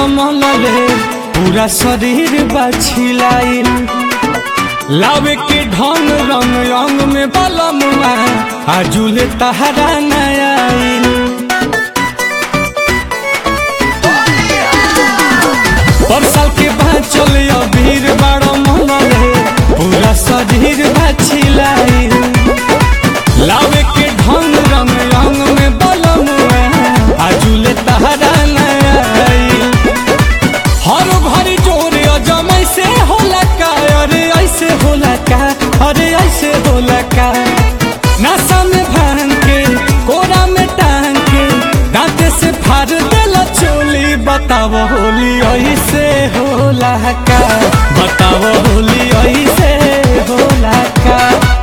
मनले पूरा शरीर बछिलाइल लावे के ढंग रंग रंग में बलमुआ आजुले तहरा नयाइल पर साल के बाद चले अबीर बारो मनले पूरा शरीर बछिलाइल लावे के ढंग रंग रंग में बलमुआ आजुले तहरा नयाइल हर भरी जोर अजमय से होला का अरे ऐसे होला का अरे ऐसे होला का नशा में भांग के कोरा में टांग के दांते से फाड़ देला चोली बताव होली ऐसे होला का बताव होली ऐसे होला का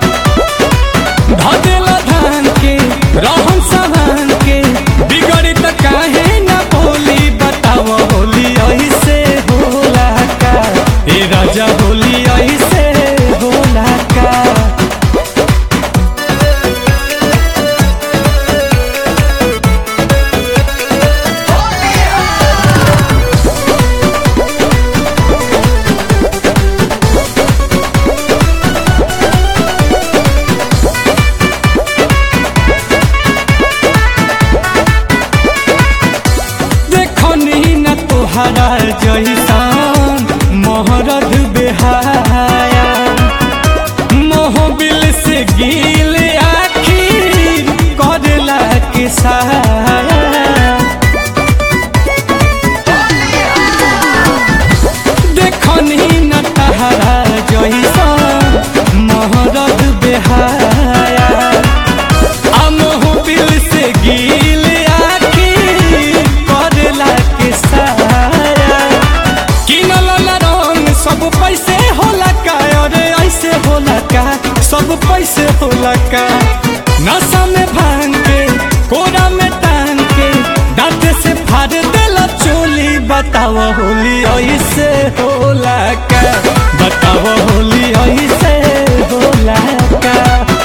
धदेला धान के रहन सहन के बिगड़ी त काहे न बोली बताव होली ऐसे होला का ए राजा होली ऐसे होला का देखनी न तोहरा जैसान मोहरद बेहाया मोहबिल से गिल आखिर करला के साया देखनी न तहरा जैसान मोहरद बेहाया अमोह बिल से गिल आखिर करला के साया किनल न रंग सब पैसे होला का अरे ऐसे होला का सब पैसे होला का नशा में भांग के कोरा में टांग के दांत से फाड़ देला चोली बताव होली ऐसे होला का बताव होली ऐसे होला का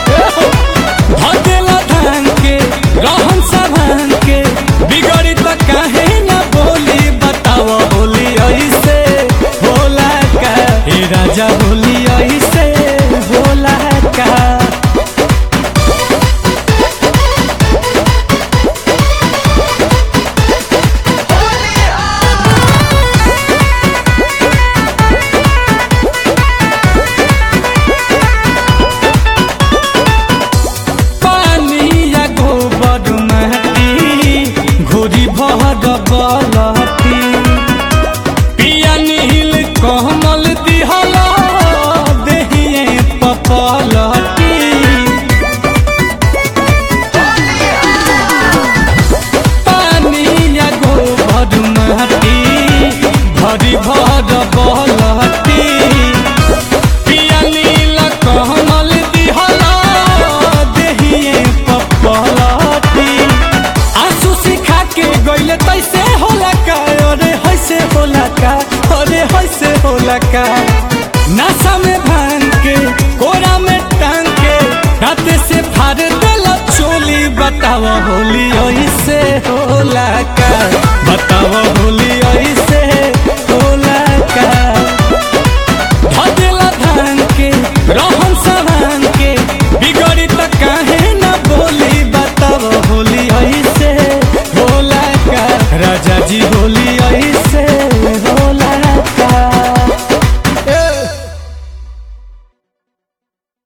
भदेला धान के रहन सहन के बिगड़ी त काहे न बोली बताव होली ऐसे होला का हे राजा होली ऐसे होला का पानी या गोबर माटी घोरी भर बलती पिया नील कमल दिहल देहिए पपलती पानी या गोबर माटी भरी भर बलती पिया नील कमल दिहला देहिए पपलती आंसू सिखा के गइले तैसे होला का अरे हैसे होला का अरे हैसे होला का नशा में भांग के कोरा में टांग के दांते से फाड़ देला चोली बताव होली ऐसे होला का बताव होली ऐसे होला का भदेला धान के रहन सहन के बिगड़ी त काहे न बोली बताव होली ऐसे होला का राजा जी होली